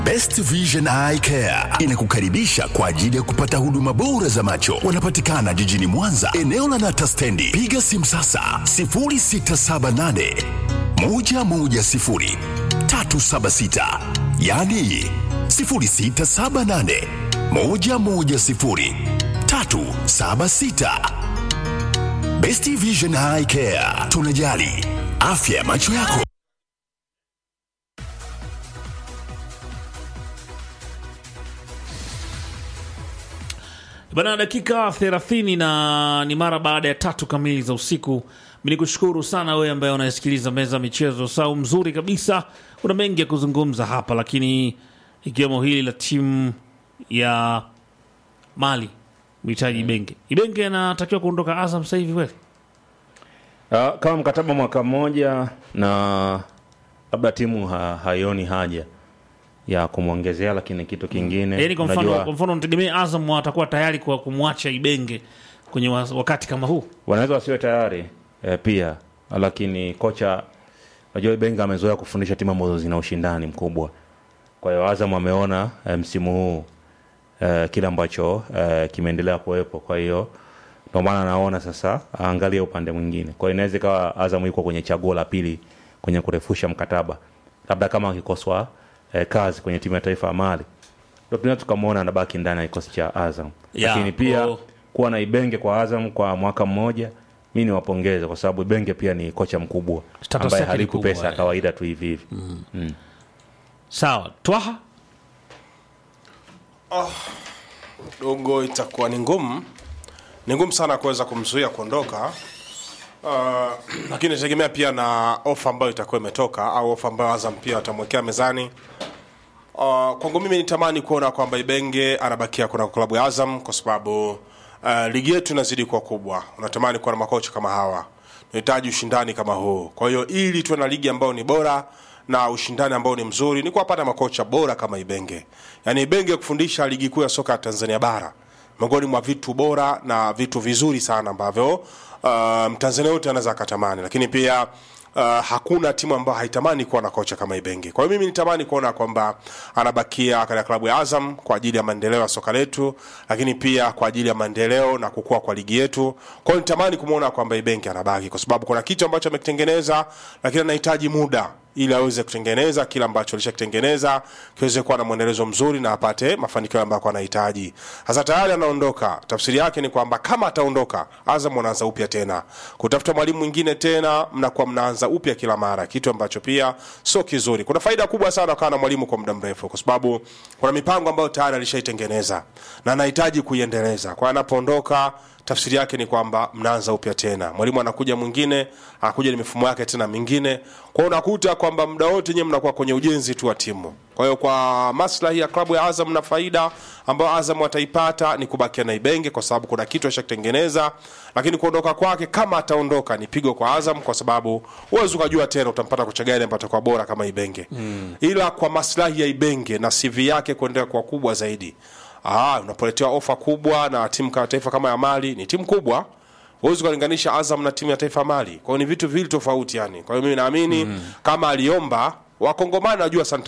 Best Vision Eye Care inakukaribisha kwa ajili ya kupata huduma bora za macho. Wanapatikana jijini Mwanza, eneo la Nata Stendi. Piga simu sasa 0678 110 376, yaani 0678 110 376. Best Vision Eye Care, tunajali afya ya macho yako. Bana, dakika 30 na ni mara baada ya tatu kamili za usiku. Mi nikushukuru sana wewe ambaye unasikiliza meza ya michezo, sau mzuri kabisa. Kuna mengi ya kuzungumza hapa, lakini ikiwemo hili la timu ya Mali mhitaji Ibenge. Ibenge anatakiwa kuondoka Azam sasa hivi kweli? Ah, kama mkataba mwaka mmoja na labda timu ha, haioni haja ya kumwongezea, lakini kitu kingine Yaani kwa mfano, unajua, kwa mfano mtegemee Azam watakuwa tayari kwa kumwacha Ibenge kwenye wa- wakati kama huu. wanaweza wasiwe tayari eh, pia lakini kocha unajua Benga amezoea kufundisha timu ambazo zina ushindani mkubwa. Kwa hiyo Azam ameona eh, msimu huu eh, kile ambacho eh, kimeendelea kuwepo. Kwa hiyo ndio maana anaona sasa aangalie upande mwingine. Kwa hiyo inaweza ikawa Azam yuko kwenye chaguo la pili kwenye kurefusha mkataba, labda kama akikoswa eh, kazi kwenye timu ya taifa ya Mali, ndio tunaweza tukamwona anabaki ndani ya kikosi cha Azam Yeah, lakini pia oh. kuwa na Ibenge kwa Azam kwa mwaka mmoja, mi niwapongeze kwa sababu Ibenge pia ni kocha mkubwa Status ambaye yake ni haliku kubwa, pesa ya eh. kawaida tu hivi hivi. Sawa, Twaha dogo itakuwa ni ngumu ni ngumu sana kuweza kumzuia kuondoka uh, lakini itategemea pia na ofa ambayo itakuwa imetoka au ofa ambayo Azam pia watamwekea mezani uh, kwangu mimi nitamani kuona kwamba Ibenge anabakia kuna klabu ya Azam kwa sababu uh, ligi yetu inazidi kuwa kubwa. Unatamani kuwa na makocha kama hawa, unahitaji ushindani kama huu. Kwa hiyo ili tuwe na ligi ambayo ni bora na ushindani ambao ni mzuri, ni kuwapata makocha bora kama Ibenge. Yaani Ibenge kufundisha ligi kuu ya soka ya Tanzania bara miongoni mwa vitu bora na vitu vizuri sana ambavyo uh, mtanzania yote anaweza akatamani, lakini pia uh, hakuna timu ambayo haitamani kuwa na kocha kama Ibenge. Kwa hiyo mimi nitamani kuona kwamba anabakia katika klabu ya Azam kwa ajili ya maendeleo ya soka letu, lakini pia kwa ajili ya maendeleo na kukua kwa ligi yetu. Kwa hiyo nitamani kumwona kwamba Ibenge anabaki, kwa sababu kuna kitu ambacho amekitengeneza, lakini anahitaji muda ili aweze kutengeneza kile ambacho alishakitengeneza kiweze kuwa na mwendelezo mzuri na apate mafanikio ambayo anahitaji. Sasa tayari anaondoka, tafsiri yake ni kwamba kama ataondoka, Azam wanaanza upya tena, kutafuta mwalimu mwingine tena, mnakuwa mnaanza upya kila mara, kitu ambacho pia sio kizuri. Kuna faida kubwa sana kuwa na mwalimu kwa muda mrefu, kwa sababu kuna mipango ambayo tayari alishaitengeneza na anahitaji kuiendeleza. Kwa hiyo anapoondoka tafsiri yake ni kwamba mnaanza upya tena, mwalimu anakuja mwingine, anakuja na mifumo yake tena mingine. Kwa hiyo unakuta kwamba muda wote nyewe mnakuwa kwenye ujenzi tu wa timu. Kwa hiyo kwa maslahi ya klabu ya Azam na faida ambayo Azam wataipata ni kubakia na Ibenge kwa sababu kuna kitu ashakitengeneza, lakini kuondoka kwake, kama ataondoka, ni pigo kwa Azam kwa sababu huwezi ukajua tena utampata kocha gani ambaye atakuwa bora kama Ibenge mm. Ila kwa maslahi ya Ibenge na CV yake kuendelea kuwa kubwa zaidi Ah, unapoletewa ofa kubwa na timu kama taifa kama ya Mali, ni timu kubwa. Huwezi kulinganisha Azam na timu ya taifa ya Mali. Kwa hiyo ni vitu viwili tofauti yani. Kwa hiyo mimi naamini kama aliomba Wakongomani najua sana